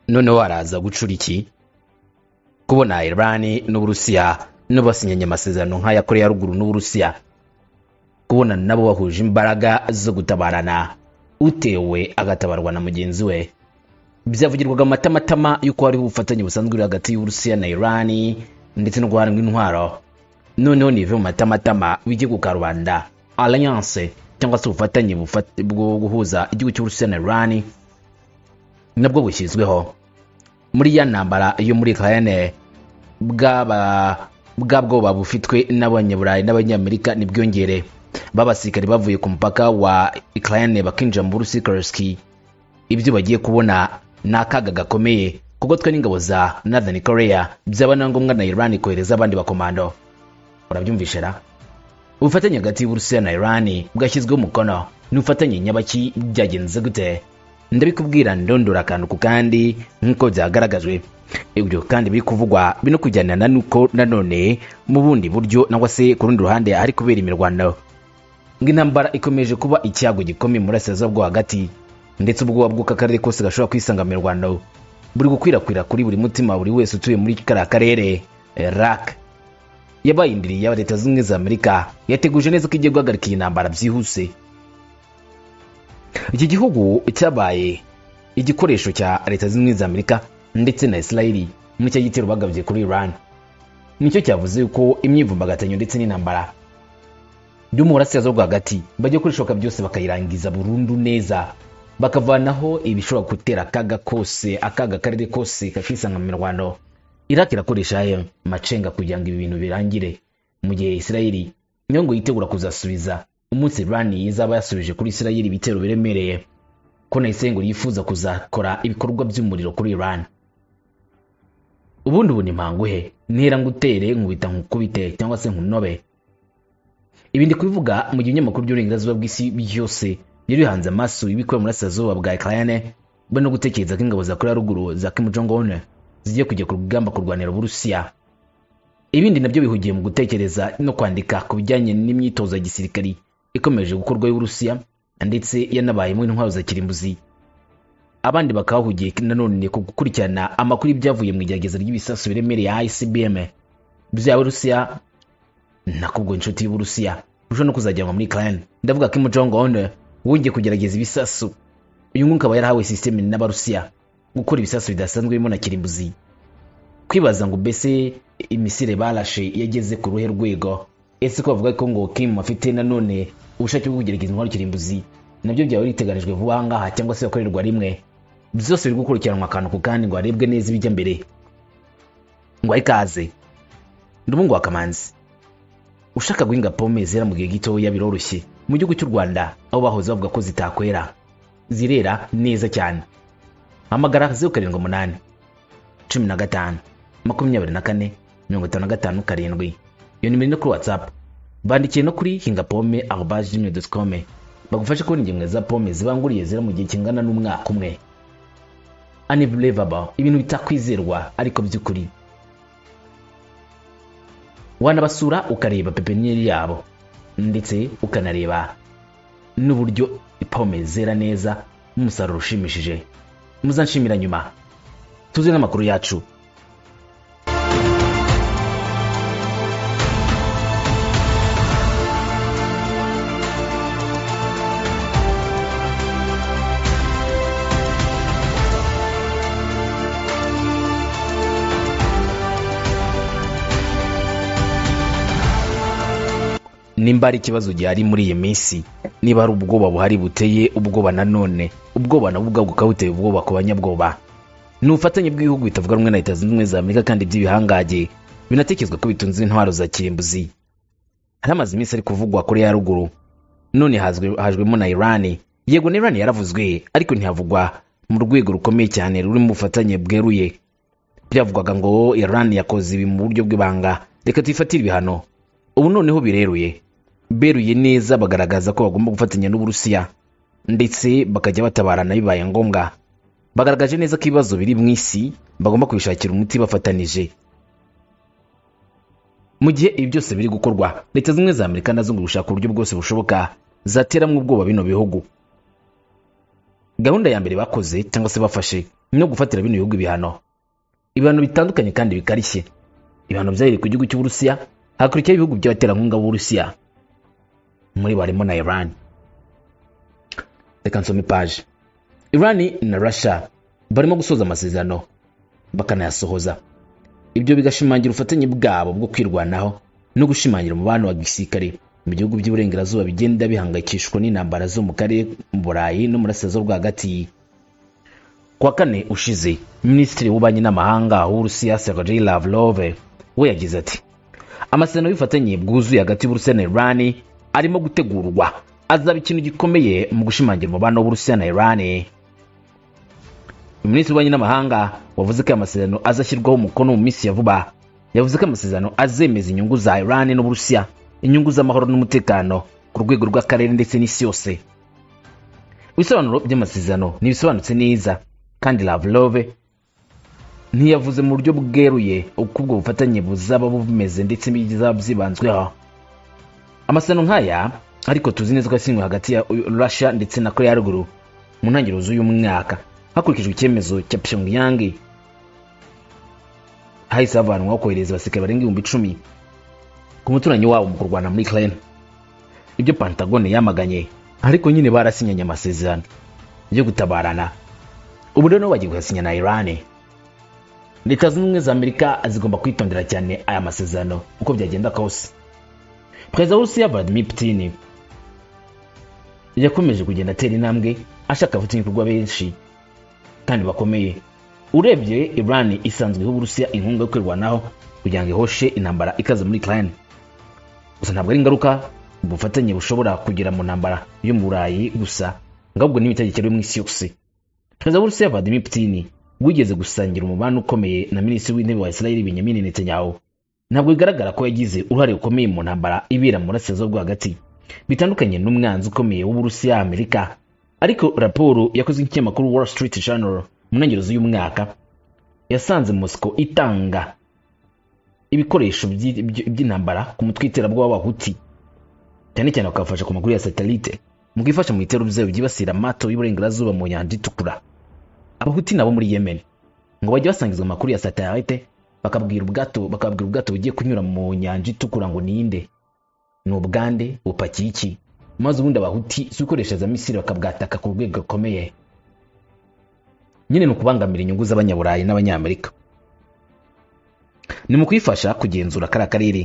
noneho haraza gucura iki kubona irani n'uburusiya n'abasinyanye amasezerano nk'aya koreya ya ruguru n'uburusiya kubona nabo bahuje imbaraga zo gutabarana utewe agatabarwa na mugenzi we byavugirwaga amatamatama y'uko hariho ubufatanye busanzwe buri hagati y'uburusiya na irani ndetse no guharanwa intwaro noneho nive mu matamatama w'igihugu ka rubanda alliance cyangwa se ubufatanye bufat- bwo guhuza igihugu cy'uburusiya na irani nabwo bushyizweho muri ya ntambara yo muri kahene bwaba bwa bwoba bufitwe n'abanyaburayi n'abanyamerika nibwiyongere b'abasirikare bavuye ku mupaka wa ukraine bakinjira mu burusi kerski ibyo bagiye kubona ni akaga gakomeye kuko twe n'ingabo za northern korea byaba na ngombwa na iran kohereza abandi bakomando urabyumvishe ra ubufatanye hagati y'uburusiya na irani bwashyizweho umukono n'ubufatanye nyabaki byagenze gute ndabikubwira ndondora akantu ku kandi nk'uko byagaragajwe ibyo kandi biri kuvugwa bino kujyanana n'uko nanone mu bundi buryo nangwa se ku rundi ruhande hari kubera imirwano ngo intambara ikomeje kuba icyago gikomeye mu burasirazuba bwo hagati ndetse ubwoba bw'uko akarere kose gashobora kwisanga mu mirwano buri gukwirakwira kuri buri mutima wa buri wese utuye muri kariya karere eh, rak yabayindiriye aba leta zimwe za amerika yateguje neza ko igiye guhagarika iyi ntambara byihuse iki gihugu cyabaye igikoresho cya leta zimwe za amerika ndetse na isirayeli muri cya gitero bagabye kuri iran nicyo cyavuze yuko imyivumbagatanyo ndetse n'intambara byo mu burasirazuba bwo hagati bajya kuri shoka byose bakayirangiza burundu neza bakavanaho ibishobora gutera akaga kose akaga akarere kose kakisanga mu mirwano iraki irakoresha ayo macenga kugira ngo ibi bintu birangire mu gihe isirayeli niyo ngo yitegura kuzasubiza umunsi iran izaba yasubije kuri isirayeli ibitero biremereye ko na isirayeli ngo yifuza kuzakora ibikorwa by'umuriro kuri iran ubundi ubu ni mpanguhe ntera ngutere nkubita nkukubite cyangwa se nkunobe ibi ndi kubivuga mu gihe ibinyamakuru by'uburenganzira bw'isi byose byari bihanze amaso ibikorera mu burasirazuba bwa ukraine bari no gutekereza ko ingabo za korea ya ruguru za kim jong un zigiye kujya ku rugamba kurwanira uburusiya ibindi nabyo bihugiye mu gutekereza no kwandika ku bijyanye n'imyitozo ya gisirikari ikomeje gukorwa y'uburusiya ndetse yanabayemo intwaro za kirimbuzi abandi bakahahugiye nanone ku gukurikirana amakuru y'ibyavuye mu igerageza ry'ibisasu biremereye icbm byaba rusiya nakubwo inshuti y'uburusiya ushobora no kuzajyanwa muri ukraine ndavuga kim jong un wongeye kugerageza ibisasu uyu nguyu akaba yarahawe sisiteme n'abarusiya gukora ibisasu bidasanzwe birimo na kirimbuzi kwibaza ngo mbese imisire barashe yageze ku ruhe rwego ese ko bavuga ko ngo kim afite nanone ubushake bwo kugerageza intwaro kirimbuzi nabyo byaba biteganijwe vuba aha ngaha cyangwa se bakorerwa rimwe byose biri gukurikiranwa akantu ku kandi ngo harebwe neza ibijya mbere ngo ahe ikaze ndumuhungu wa kamanzi ushaka guhinga pome zera mu gihe gitoya biroroshye mu gihugu cy'u rwanda aho bahoze bavuga ko zitakwera zirera neza cyane hamagara zeru karindwi umunani cumi na gatanu makumyabiri na kane mirongo itanu na gatanu karindwi iyo nimero ni no kuri whatsapp bandikiye no kuri hinga pome arobaje gmail doti com bagufashe kubona ingemwe za pome zibanguriye zera mu gihe kingana n'umwaka umwe unbelievable ibintu bitakwizerwa ariko by'ukuri wanabasura ukareba pepiniyeri yabo ndetse ukanareba n'uburyo pome zera neza n'umusaruro ushimishije muzanshimira nyuma tuze n'amakuru yacu nimba hari ikibazo gihari muri iyi minsi niba hari ubwoba buhari buteye ubwoba nanone ubwoba nabwo ubwabwo bukaba buteye ubwoba ku banyabwoba ni ubufatanye bw'ibihugu bitavuga rumwe na leta zunze ubumwe za amerika kandi by'ibihangange binatekerezwa ko bitunze intwaro za kirimbuzi hari amaze iminsi ari kuvugwa kuri ya ruguru none hazwe- hajwemo na irani yego na irani yaravuzwe ariko ntihavugwa mu rwego rukomeye cyane ruri mu bufatanye bweruye byavugwaga ngo irani yakoze ibi mu buryo bw'ibanga reka tuyifatire ibihano ubu noneho bireruye beruye neza bagaragaza ko bagomba gufatanya n'uburusiya ndetse bakajya batabarana bibaye ngombwa bagaragaje neza ko ibibazo biri mu isi bagomba kubishakira umuti bafatanije mu gihe ibi byose biri gukorwa leta zimwe za amerika nazo ngo gushaka uburyo bwose bushoboka zateramo ubwoba bino bihugu gahunda ya mbere bakoze cyangwa se bafashe ni no gufatira bino bihugu ibihano ibihano bitandukanye kandi bikarishye ibihano byahereye ku gihugu cy'uburusiya hakurikiyeho ibihugu by'abaterankunga b'uburusiya muri bo harimo na iran reka nsome paje iran na rasha barimo gusoza amasezerano bakanayasohoza ibyo bigashimangira ubufatanye bwabo bwo kwirwanaho no gushimangira umubano wa gisirikare mu bihugu by'iburengerazuba bigenda bihangayikishwa n'intambara zo mu karere mu burayi no murasirazuba bwo hagati kuwa kane ushize minisitiri w'ububanyi n'amahanga w'uburusiya sergei lavrov we yagize ati amasezerano y'ubufatanye bwuzuye hagati y'uburusiya na iran arimo gutegurwa azaba ikintu gikomeye mu gushimangira umubano w'uburusiya na iran minisitiri w'ububanyi n'amahanga wavuze ko aya masezerano azashyirwaho umukono mu minsi ya vuba yavuze ko amasezerano azemeza inyungu za iran n'uburusiya inyungu z'amahoro n'umutekano ku rwego rw'akarere ndetse n'isi yose ibisobanuro by'amasezerano ntibisobanutse neza kandi lavrov ntiyavuze mu buryo bweruye uko ubwo bufatanye buzaba bumeze ndetse bizaba byibanzweho amasezerano nk'aya ariko tuzi neza ko yasinywe hagati ya russia ndetse na korea ya ruguru mu ntangiriro z'uyu mwaka hakurikijwe icyemezo cya pyongyang hahise havanwaho kohereza abasirikare barenga ibihumbi icumi ku muturanyi wabo mu kurwana muri ukraine ibyo pantagone yamaganye ariko nyine barasinyanye amasezerano yo gutabarana ubu rero bagiye kuyasinya na irani leta zunze ubumwe za amerika zigomba kwitondera cyane aya masezerano uko byagenda kose perezida w'urusiya vladimir putin yakomeje kugenda atera intambwe ashaka abafatanyabikorwa benshi kandi bakomeye urebye irani isanzweho uburusiya inkunga yo kwirwanaho kugira ngo ihoshe intambara ikaze muri ukraine gusa ntabwo ari ingaruka ubufatanye bushobora kugera mu ntambara yo mu burayi gusa ngo ahubwo n'imitegekere yo mu isi yose perezida w'urusiya vladimir putin wigeze gusangira umubano ukomeye na minisitiri w'intebe wa israel benjamin netanyahu ntabwo bigaragara ko yagize uruhare rukomeye mu ntambara ibera mu burasirazuba bwo hagati bitandukanye n'umwanzi ukomeye w'uburusiya amerika ariko raporo yakozwe n'ikinyamakuru wall street journal mu ntangiriro z'uyu mwaka yasanze moscow itanga ibikoresho by'intambara ku mutwe w'iterabwoba w'abahuti cyane cyane bakabafasha ku maguru ya satelite mu kwifasha mu bitero byayo byibasira amato y'uburengerazuba mu nyanja itukura abahuti nabo muri yemen ngo bajye basangizwa amakuru ya satelite bakabwira ubwato bakabwira ubwato bugiye kunyura mu nyanja itukura ngo ninde ni ubugande bupakiye iki maze ubundi abahuti si ukoresha za misiri bakabwataka ku rwego rukomeye nyine ni ukubangamira inyungu z'abanyaburayi n'abanyamerika ni mu kuyifasha kugenzura kariya karere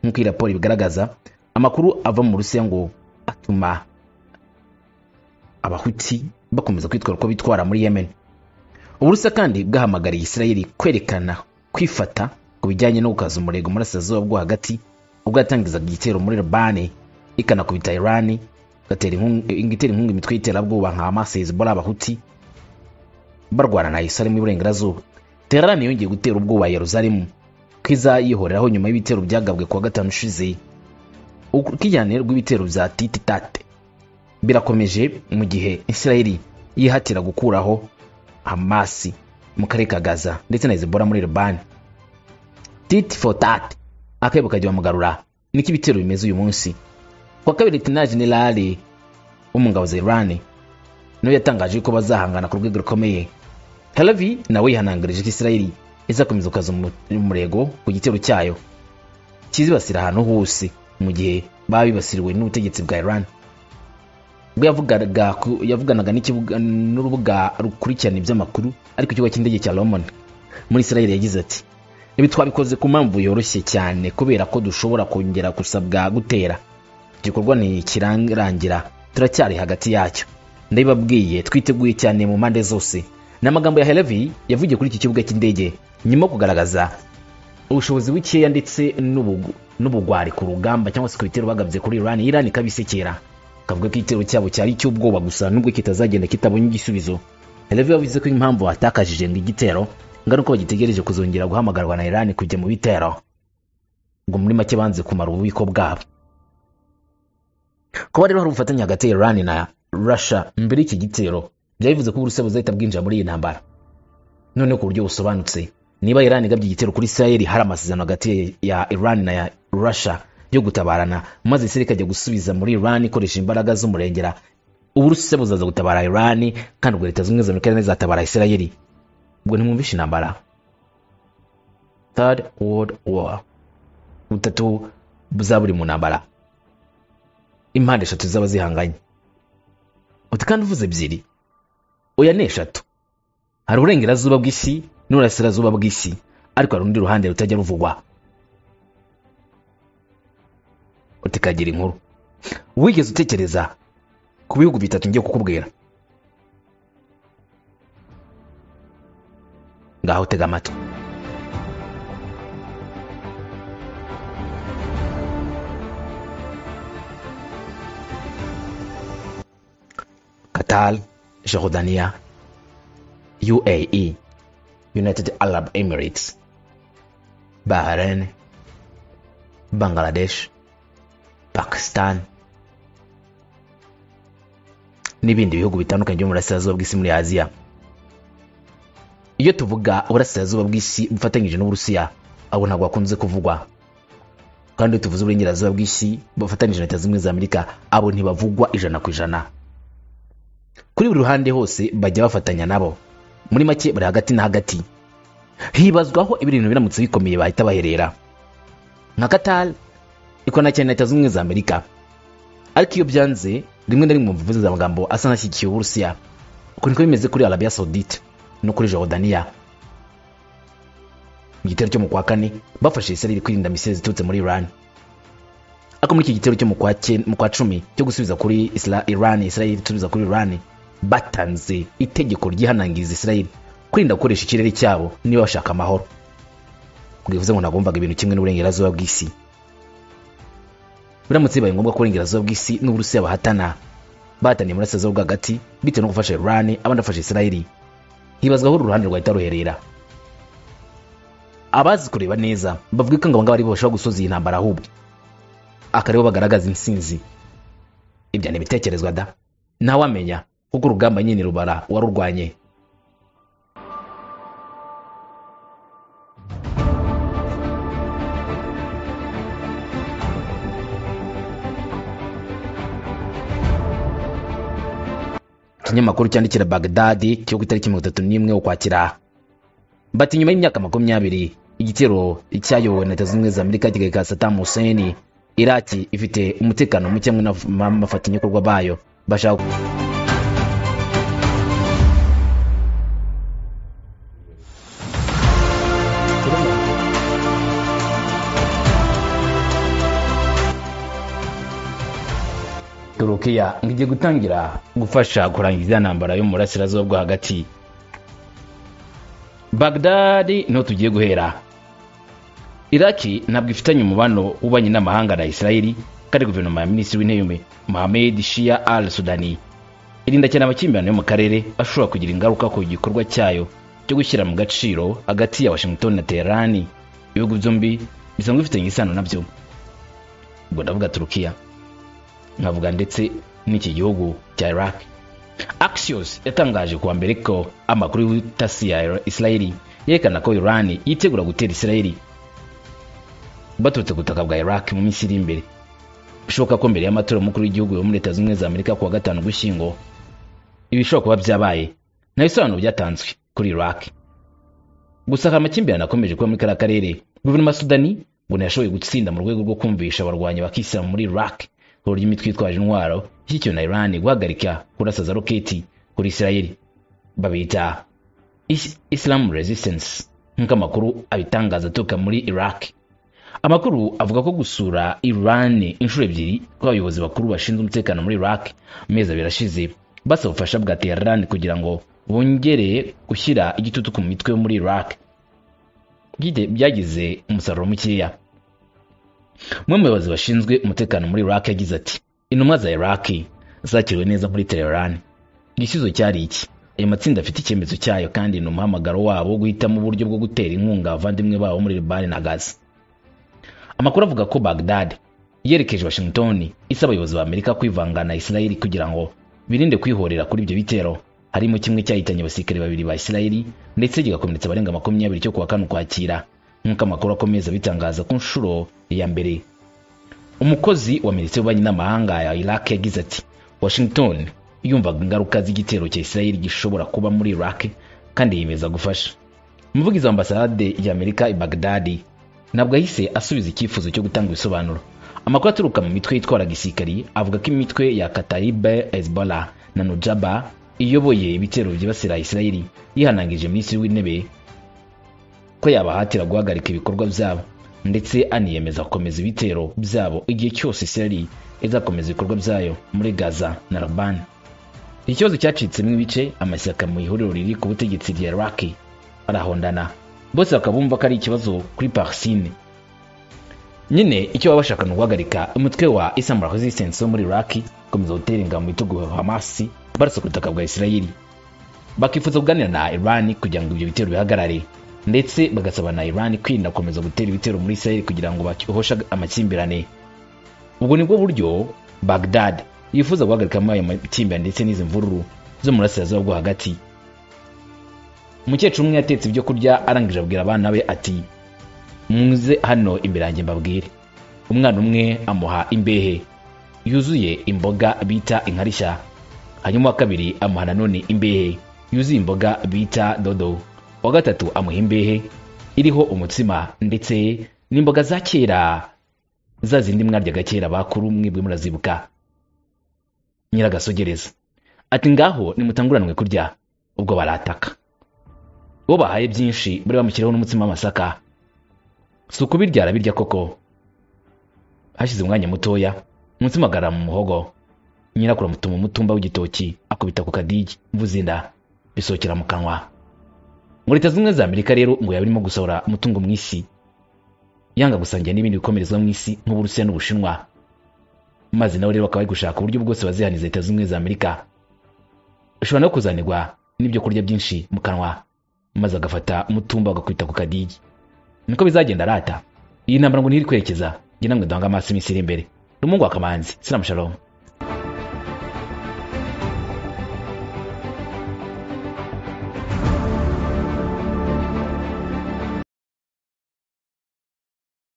nk'uko iyi raporo ibigaragaza amakuru ava mu rusiya ngo atuma abahuti bakomeza kwitwara uko bitwara muri yemen uburusiya kandi bwahamagariye isirayeli kwerekana kwifata ku bijyanye no gukaza umurego umurasirazuba bwo hagati ubwo yatangizaga igitero muri libani ikanakubita irani igatera inkunga imitwe y'iterabwoba nka hamas hezbollah abahuti barwana na isirayeli mu iburengerazuba terani yongeye gutera ubwoba yeruzalemu ko izayihoreraho nyuma y'ibitero byagabwe kuwa gatanu ushize ukijyane rw'ibitero bya tititate birakomeje mu gihe isirayeli yihatira gukuraho hamasi mu karere ka gaza ndetse na hezbollah muri libani titi fotat akebo kajya bamugarura niko ibitero bimeze uyu munsi kuwa kabiri tina generali wo mu ngabo za irani niwe yatangaje ko bazahangana ku rwego rukomeye Halavi nawe yihanangirije ko Isirayeli izakomeza gukaza umurego ku gitero cyayo kizibasira ahantu hose mu gihe baba bibasiriwe n'ubutegetsi bwa Iran ubwo yavuganaga n'urubuga rukurikirana iby'amakuru ariko ikigo cy'indege cya Lomon muri Isirayeli yagize ati ibi twabikoze ku mpamvu yoroshye cyane kubera ko dushobora kongera gusabwa gutera igikorwa ntikirangira turacyari hagati yacyo ndabibabwiye twiteguye cyane mu mpande zose ni amagambo ya helevi yavugiye kuri iki kibuga cy'indege nyuma yo kugaragaza ubushobozi bukeya ndetse n'ubugwari ku rugamba cyangwa se ku bitero bagabye kuri irani irani ikabisekera kavuga ko igitero cyabo cyari icy'ubwoba gusa nubwo kitazagenda kitabonye igisubizo helevi yavuze ko impamvu batakajije ngo igitero ngo ari uko bagitegereje kuzongera guhamagarwa na irani kujya mu bitero ngo muri make banze kumara ububiko bwabo kuba rero hari ubufatanye hagati ya irani na russia mbere y'iki gitero byabivuze ko uburusiya buzahita bwinjira muri iyi ntambara noneho ku buryo busobanutse niba iran igabye igitero kuri isirayeli hari amasezerano hagati ya iran na ya russia yo gutabarana maze isirayeli ikajya gusubiza muri iran ikoresha imbaraga z'umurengera uburusiya buzaza gutabara irani kandi ubwo leta zunze ubumwe za amerika n'izatabara isirayeli ubwo ntimwumvishe intambara third world war butatu za buri mu ntambara impande eshatu zaba zihanganye uti kandi uvuze ebyiri oya ni eshatu hari uburengerazuba bw'isi n'uburasirazuba bw'isi ariko hari urundi ruhande rutajya ruvugwa uti kagira inkuru wigeze utekereza ku bihugu bitatu ngiye kukubwira ngaho tega amatwi Qatar, Jordania, UAE, United Arab Emirates, Bahrain, Bangladesh, Pakistan n'ibindi bihugu bitandukanye byo mu burasirazuba bw'isi muri Aziya. Iyo tuvuga uburasirazuba bw'isi bufatanyije n'Uburusiya, abo ntabwo bakunze kuvugwa. Kandi iyo tuvuze uburengerazuba bw'isi bufatanyije na Leta Zunze Ubumwe za Amerika, abo ntibavugwa ijana ku ijana. Kuri buri ruhande hose bajya bafatanya nabo. Muri make bari hagati na hagati. Hibazwaho ibintu biramutse bikomeye bahita baherera. Nka Qatar ikorana cyane na Leta Zunze Ubumwe za Amerika. Ariko iyo byanze rimwe na rimwe mu mvuze amagambo asa n'ashyigikiye uburusiya uko niko bimeze kuri arabiya saudite no kuri jordania mu gitero cyo mu kwa kane bafashe isirayeli kwirinda misiri ziturutse muri iran ariko muri iki gitero cyo mu kwa cye- mu kwa cumi cyo gusubiza kuri Isra- iran isirayeli gusubiza kuri iran batanze itegeko ryihanangiriza isirayeli kwirinda gukoresha ikirere cyabo niba bashaka amahoro bwivuze ngo nagombaga ibintu kimwe n'uburengerazuba bw'isi biramutse bibaye ngombwa ko uburengerazuba bw'isi n'uburusiya bahatana bahataniye burasirazuba bwo hagati bitewe no gufasha irani abandi bafasha isirayeli hibazwa aho uru ruhande rwahita ruherera abazi kureba neza bavuga ko ngo abangaba aribo bashobora gusoza iyi ntambara ahubwo akaribo bagaragaza intsinzi ibyo ni ibitekerezwa da ntawamenya kuko urugamba nyine rubara warurwanye ikinyamakuru cyandikira bagdadi cyo ku itariki mirongo itatu n'imwe ukwakira bati nyuma y'imyaka makumyabiri igitero cyayobowe na leta zunze ubumwe za amerika kigaheka sadamu hussein iraki ifite umutekano muke hamwe n'abafatanyabikorwa bayo bashaka turukiya ngo igiye gutangira gufasha kurangiza iya ntambara yo mu burasirazuba bwo hagati bagdadi niho tugiye guhera iraki ntabwo ifitanye umubano w'ububanyi n'amahanga na isirayeli kandi guverinoma ya minisitiri w'intebe mohamed shia al sudani irinda cyane amakimbirane yo mu karere ashobora kugira ingaruka ku gikorwa cyayo cyo gushyira mu gaciro hagati ya washington na teherani ibihugu byombi bisanzwe bifitanye isano nabyo ubwo ndavuga turukiya nkavuga ndetse n'iki gihugu cya iraq axios yatangaje kuwa mbere ko amakuru y'ubutasi ya isirayeli yerekana ko iran yitegura gutera isirayeli baturutse ku butaka bwa iraq mu minsi iri imbere bishoboka ko mbere y'amatora y'umukuru w'igihugu yo muri leta zunze ubumwe za amerika kuwa gatanu ugushyingo ibi bishobora kuba byabaye nta bisobanuro byatanzwe kuri iraq gusa hari amakimbirane akomeje kuba muri kariya karere guverinoma ya sudani ngo ntiyashoboye gutsinda mu rwego rwo kumvisha abarwanyi bakisilamu muri iraq ku buryo imitwe yitwaje intwaro ishyikiwe na iran guhagarika kurasa za roketi kuri isirayeli babita Is- islam resistance nk'uko amakuru abitangaza aturuka muri iraq amakuru avuga ko gusura iran inshuro ebyiri kw'abayobozi bakuru bashinzwe umutekano muri iraq mu mezi abiri ashize basaba ubufasha bwa teheran kugira ngo bongere gushyira igitutu ku mitwe yo muri iraq Byite- byagize umusaruro mukeya umwe mu bayobozi bashinzwe umutekano muri iraq yagize ati intumwa za iraq zakiriwe neza muri teheran igisubizo cyari iki ayo matsinda afite icyemezo cyayo kandi ni umuhamagaro wabo wo guhitamo uburyo bwo gutera inkunga abavandimwe babo muri libani na gaza amakuru avuga ko bagdad yerekeje washington isaba abayobozi ba amerika kwivanga na isirayeli kugira ngo birinde kwihorera kuri ibyo bitero harimo kimwe cyahitanye abasirikare babiri ba isirayeli ndetse kigakomeretsa abarenga makumyabiri cyo kuwa kane ukwakira nk'uko amakuru akomeza bitangaza ku nshuro ya mbere umukozi wa minisitiri w'ububanyi n'amahanga ya iraq yagize ati washington yumvaga ingaruka z'igitero cya israel gishobora kuba muri iraq kandi yiyemeza gufasha umuvugizi wa ambasade ya amerika i baghdad ntabwo yahise asubiza icyifuzo cyo gutanga ibisobanuro amakuru aturuka mu mitwe yitwara gisirikari avuga ko imitwe ya kataribe ezbola na nujaba iyoboye ibitero byibasira israel yihanangije minisitiri w'intebe ko yabahatira guhagarika ibikorwa byabo ndetse aniyemeza gukomeza ibitero byabo igihe cyose israel izakomeza ibikorwa byayo muri gaza na rabani ikibazo cyacitsemo ibice amashyaka mu ihuriro riri ku butegetsi rya iraki arahondana bose bakaba bumva ko ari ikibazo kuri parisine nyine icyo baba bashaka ni uguhagarika umutwe wa islamu resistance wo muri iraki gukomeza gutera ingabo mu bitugu hamasi barasa ku butaka bwa israel bakifuza kuganira na iran kugira ngo ibyo bitero bihagarare ndetse bagasaba na iran kwirinda gukomeza gutera ibitero muri israel kugira ngo bahoshe amakimbirane ubwo nibwo buryo bagdad yifuza guhagarikamo ayo makimbirane ndetse n'izi mvururu zo mu burasirazuba bwo hagati umukecuru umwe yatetse ibyo kurya arangije abwira abana be ati muze hano imbere yanjye mbabwire umwana umwe amuha imbehe yuzuye imboga bita inkarishya hanyuma uwa kabiri amuha nanone imbehe yuzuye imboga bita dodo uwa gatatu amuha imbehe iriho umutsima ndetse n'imboga za kera za zindi mwaryaga kera bakuru mwebwe murazibuka nyiragasogereza ati ngaho nimutanguranwe kurya ubwo barataka uwo bahaye byinshi bari bamushyiraho n'umutsima w'amasaka si ukubirya arabirya koko hashize umwanya mutoya umutsima agarara mu muhogo nyirakura amutuma umutumba w'igitoki akubita ku kadigi mvuza inda bisohokera mu kanwa mu leta zimwe za amerika rero ngo yaba irimo gusohora umutungo mu isi yanga gusangira n'ibindi bikomerezwa mu isi nk'uburusiya n'ubushinwa maze nawe rero bakaba bari gushaka uburyo bwose bazihaniza leta zimwe za amerika ushobora no kuzanirwa n'ibyo kurya byinshi mu kanwa maze agafata umutumba agakwita ku kadigi niko bizagenda arata iyi ntambara ngo ntiri kwerekeza njye namwe duhanga amaso iminsi iri imbere rumungu wa kamanzi sinamushalomu